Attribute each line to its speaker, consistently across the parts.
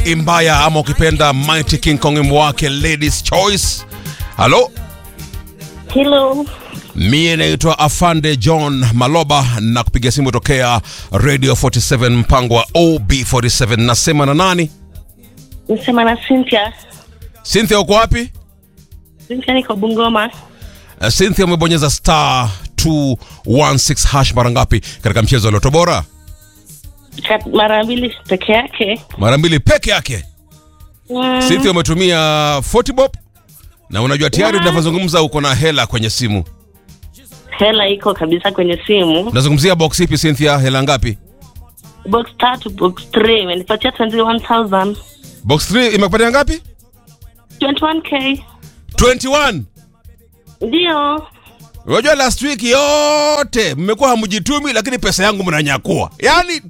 Speaker 1: Imbaya ama ukipenda Mighty King Kong wimbo wake Ladies Choice. Halo,
Speaker 2: Hello.
Speaker 1: mie naitwa Afande John Maloba na kupiga simu tokea Radio 47 mpango wa OB47. Nasema na nani?
Speaker 2: Nasema na Cynthia.
Speaker 1: Cynthia, uko wapi?
Speaker 2: Cynthia niko Bungoma.
Speaker 1: Uh, Cynthia, umebonyeza star 216 hash mara ngapi katika mchezo wa Loto Bora?
Speaker 2: Kat- Mara mbili peke yake.
Speaker 1: Mara mbili peke yake.
Speaker 2: Mm,
Speaker 1: Cynthia, umetumia 40 bob na unajua tayari
Speaker 2: Yeah.
Speaker 1: tunavyozungumza uko na hela kwenye simu.
Speaker 2: hela iko kabisa kwenye simu.
Speaker 1: Unazungumzia box ipi Cynthia? Hela ngapi?
Speaker 2: Box tatu, box 3 imenipatia 21,000.
Speaker 1: Box 3 imekupatia ngapi?
Speaker 2: 21k.
Speaker 1: 21.
Speaker 2: Ndio.
Speaker 1: Unajua last week yote mmekuwa hamjitumi, lakini pesa yangu mnanyakua. Yaani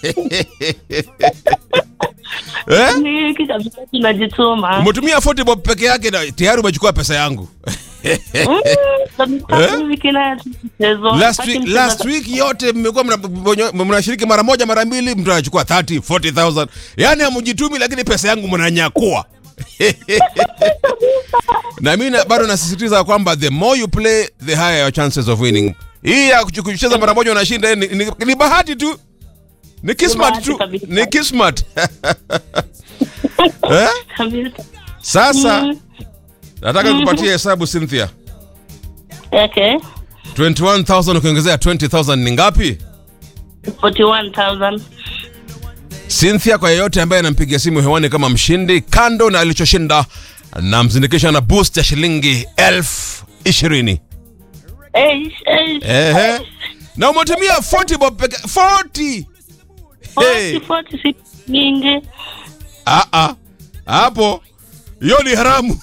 Speaker 1: eh?
Speaker 2: Ni hiki kabisa tunajituma.
Speaker 1: Umetumia 40 bob peke yake na tayari umechukua pesa yangu.
Speaker 2: Mm, kabisa hivi kina mchezo.
Speaker 1: Last
Speaker 2: Hataki
Speaker 1: week,
Speaker 2: mchezo.
Speaker 1: last week yote mmekuwa mna- mna- mnashiriki mara moja mara mbili, mtu anachukua 30 40000. Yaani hamjitumi, lakini pesa yangu mnanyakua. na mimi na- bado nasisitiza kwamba the more you play the higher your chances of winning. Hii ya kuch- kucheza mara moja unashinda ni, ni, ni bahati tu. Ni kismat
Speaker 2: bahati
Speaker 1: tu.
Speaker 2: kabisa.
Speaker 1: Ni kismat. eh?
Speaker 2: Kabisa.
Speaker 1: Sasa
Speaker 2: Mm,
Speaker 1: nataka kupatia hesabu Cynthia.
Speaker 2: Okay.
Speaker 1: 21000 ukiongezea 20000 ni ngapi?
Speaker 2: 41,000.
Speaker 1: Cynthia, kwa yeyote ambaye anampigia simu hewani kama mshindi, kando na alichoshinda, namzindikisha na boost ya shilingi elfu ishirini.
Speaker 2: Eish, eish.
Speaker 1: Ehe. Na umetumia 40 bob peke 40. Hey.
Speaker 2: 40, 40 si mingi.
Speaker 1: Ah ah. Hapo hiyo ni haramu.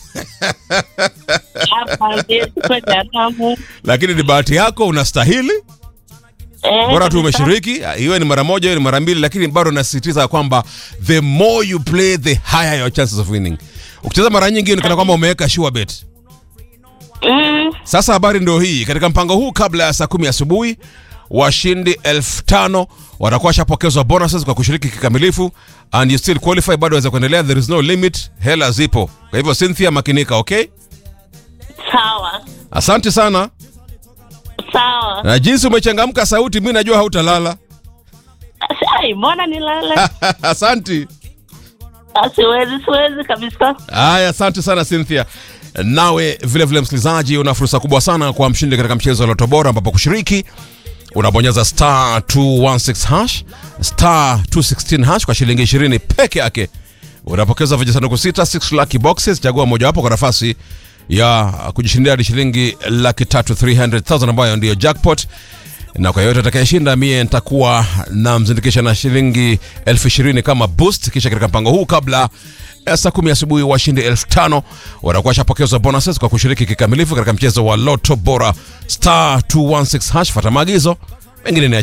Speaker 2: Hapa ndio kwa jaramu.
Speaker 1: Lakini ni bahati yako, unastahili.
Speaker 2: Eh,
Speaker 1: Bora tu
Speaker 2: kabisa.
Speaker 1: umeshiriki, iwe ni mara moja, iwe ni mara mbili, lakini bado nasisitiza kwamba the more you play the higher your chances of winning. Ukicheza mara nyingi ni kana kwamba umeweka sure bet.
Speaker 2: Mm,
Speaker 1: Sasa habari ndio hii. Katika mpango huu, kabla ya saa kumi asubuhi, washindi elfu tano watakuwa washapokezwa bonuses kwa kushiriki kikamilifu, and you still qualify, bado waweza kuendelea. There is no limit, hela zipo. Kwa hivyo Cynthia, makinika, okay?
Speaker 2: sawa
Speaker 1: Asante sana,
Speaker 2: sawa.
Speaker 1: na jinsi umechangamka sauti, mi najua hautalala.
Speaker 2: Ai, mbona nilale?
Speaker 1: Asante.
Speaker 2: Ah, Siwezi, siwezi kabisa.
Speaker 1: Haya, asante sana Cynthia. Nawe vile vile, msikilizaji, una fursa kubwa sana kwa mshindi katika mchezo wa Loto Bora, ambapo kushiriki unabonyeza star 216 hash star 216 hash kwa shilingi 20 peke yake. Unapokeza vijisanduku sita 6 lucky boxes, chagua mojawapo kwa nafasi ya kujishindia hadi shilingi laki tatu 300,000 ambayo ndiyo jackpot na kwa yoyote atakayeshinda mie nitakuwa namzindikisha na shilingi elfu ishirini kama boost. Kisha katika mpango huu kabla ya saa kumi asubuhi washindi elfu tano watakuwa washapokezwa bonuses kwa kushiriki kikamilifu katika mchezo wa Loto Bora star 216 hash. Fata maagizo mengine ni